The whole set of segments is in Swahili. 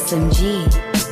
SMG.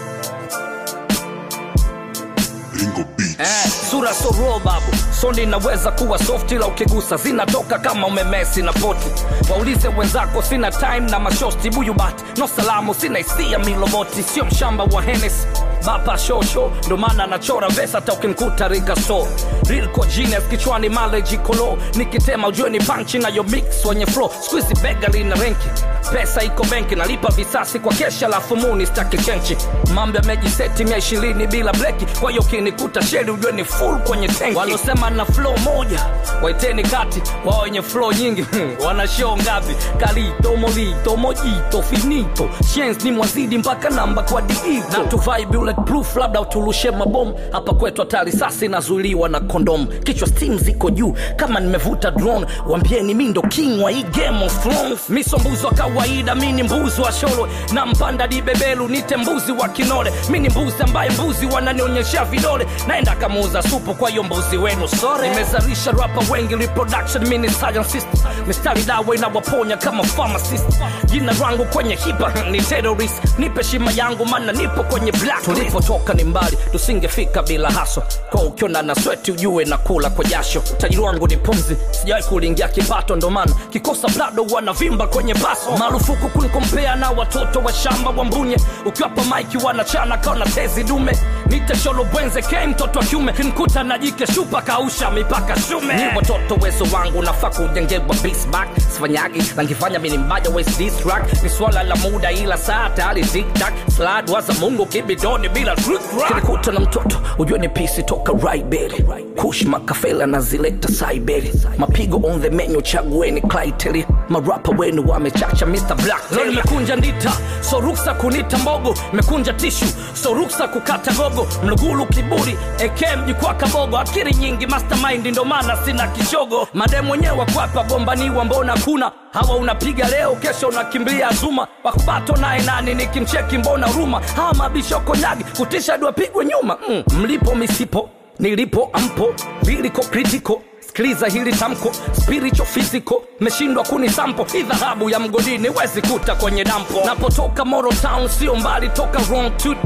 Ringo Beats. Eh, sura so raw babu soni inaweza kuwa soft ila ukigusa zinatoka kama umemesi na poti waulize wenzako sina time na mashosti buyu bat no salamu sina hisia miloboti sio mshamba wa henes bapa shosho ndo maana anachora vesa hata ukinkuta rigaso rilco genius kichwani maleji kolo nikitema ujue ni panchi nayo mix wenye flow squeezy bega lina renki pesa iko benki nalipa visasi kwa kesha lafu muni staki chenchi mambo yamejiseti mia ishirini bila bleki kwa hiyo ukinikuta sheli ujue ni full kwenye tenki walosema na flow moja waiteni kati wao wenye flow nyingi wana show ngapi kalito molito mojito finito shens ni mwazidi mpaka namba kwa diito na tuvai bulletproof labda utulushe mabomu hapa kwetu hata risasi nazuiliwa na kondom kichwa steam ziko juu kama nimevuta drone wambieni mi ndo king wa hii game of thrones miso mbuzi wa kawaida mi ni mbuzi wa sholo na mpanda dibebelu nite mbuzi wa kinole mi ni mbuzi ambaye mbuzi wananionyesha vidole naenda kamuuza supu kwa hiyo mbuzi wenu sore nimezalisha rapa wengi reproduction mi ni scientist mistari dawa inawaponya kama pharmacist jina rangu kwenye hipa ni terrorist nipe shima yangu mana nipo kwenye black tulipotoka ni mbali tusingefika bila haso kwa ukiona na sweti ujue na kula kwa jasho utajiri wangu ni pumzi sijawahi kulingia kipato ndo maana kikosa plado wanavimba kwenye baso marufuku kunikompea na watoto wa shamba wa mbunye ukiwapa maiki wanachana kaona tezi dume nite sholo bwenze ke mtoto wa kiume kinkuta na jike shupa kausha mipaka shume ni watoto wezo wangu nafaa kujengewa bisback sifanyagi nangifanya mini mbaya west distrack ni swala la muda ila saa tayari tiktak slad waza mungu kibidoni bila kinikuta na mtoto ujue ni pisi toka raiberi kush makafela na zileta saiberi mapigo on the menu chagueni klaiteli marapa wenu wamechacha mr black leo nimekunja ndita so ruksa kunita mbogo mekunja tishu so ruksa kukata gogo mlugulu kiburi eke mjukwa kabogo akiri nyingi mastermind ndo maana sina kishogo mademu wenyewe kwapa gombaniwa mbona kuna hawa unapiga leo kesho unakimbia zuma wakubato naye nani nikimcheki mbona ruma hawa mabisho konyagi kutisha duapigwe nyuma mm. mlipo misipo nilipo ampo viliko kritiko sikiliza hili tamko spiritual physical meshindwa kuni sampo hii dhahabu ya mgodini wezi kuta kwenye dampo napotoka moro town sio mbali toka wrong tooth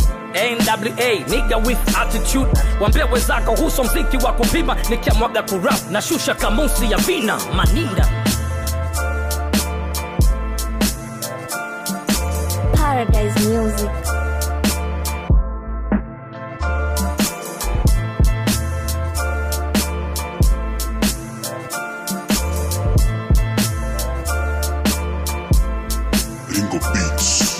nwa niga with attitude wambia wezako huso mziki wa kupima nikiamwaga kurap na shusha kamusi ya vina maninda Paradise Music. Ringo Beats.